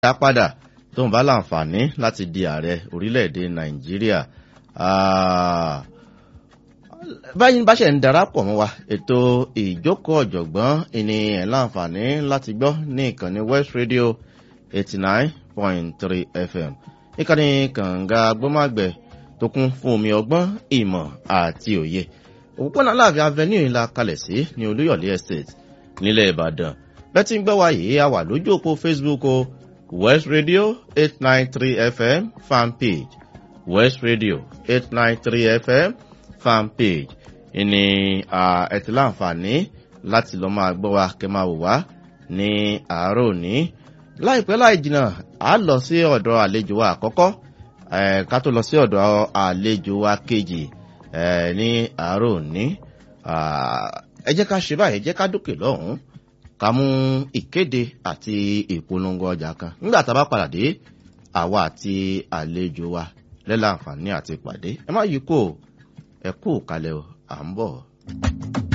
dá padà tó ń bá láǹfààní láti di ààrẹ orílẹ̀-èdè nàìjíríà báyìí bá ṣe ń darapọ̀ mọ́ wa ètò ìjókòó ọ̀jọ̀gbọ́n ìní ẹ̀ láǹfààní láti gbọ́ ní ìkànnì west radio eighty nine point three fm ìkànnì kànga gbọ́màgbẹ̀ tó kún fún omi ọgbọ́n ìmọ̀ àti òye òpópónà láàfin avenue ńlá kalẹ̀ sí ní olúyọ̀lé estate nílẹ̀ ìbàdàn bẹ́ẹ̀ tí ń gbọ́ wa yìí a wà lójú òpó facebook o west radio eight nine three fm fan page west radio eight nine three fm fan page ìní ẹ ti láǹfààní láti lọ máa gbọ́ wa kẹ́ máa wò wá ní àárọ̀ òní láìpẹ́ láì jìnnà a lọ sí ọ̀dọ̀ àlejò wa àkọ́kọ́ ká tó lọ sí ọ̀dọ̀ àlejò wa kejì ní àárọ̀ òní ẹ jẹ́ ká ṣe báyìí ẹ jẹ́ ká dókè lọ́hùn-ún ká mú ìkéde àti ìpolongo ọjà kan nígbà tá a bá padà dé àwa àti àlejò wa lẹ́la àǹfààní àti ìpàdé ẹ má yí kó ẹ kú kalẹ̀ o à ń bọ̀.